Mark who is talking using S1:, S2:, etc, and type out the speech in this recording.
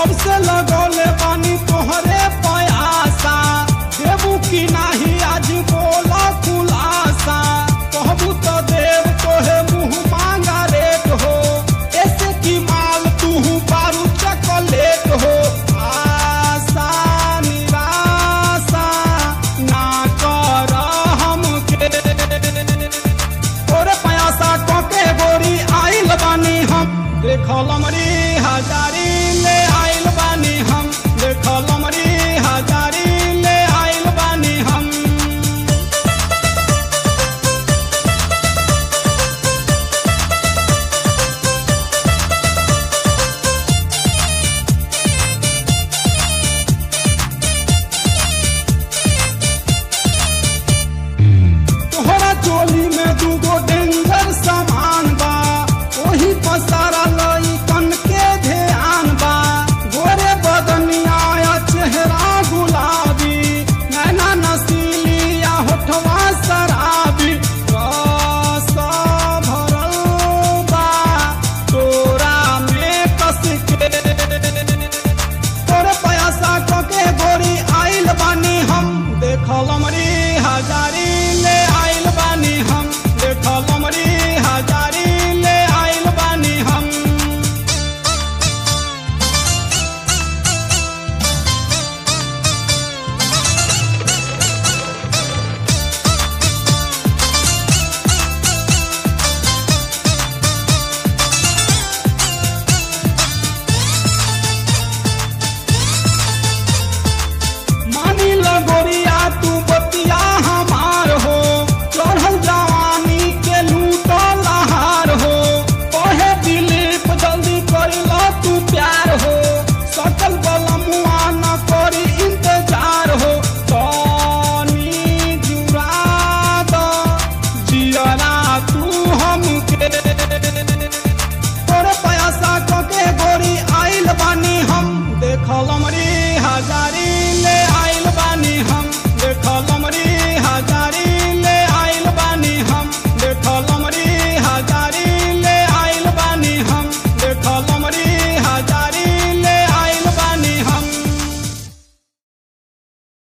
S1: जब से लगौले बानी तोहरे पयासा देबू की नाही आज बोला खुलासा कहबू तो देव तोहे मुंह मांगा रेट हो ऐसे की माल तू बारू चॉकलेट हो आशा निराशा ना कर हमके तोरे पयासा टोके गोरी आइल बानी हम देखल मरी हजारी ले आइल बानी हम देखल मरी हजारी ले आइल बानी हम तोहरा चोली में दूगो डेंजर सामान बा ओही पसारा लई कन के ध्यान बा गोरे बदनिया या चेहरा गुलाबी नैना नसीली या होठवा शराबी रस भरल बा तोरा में कस के तोरे पैसा कके गोरी आइल बानी हम देखल मरी हजारी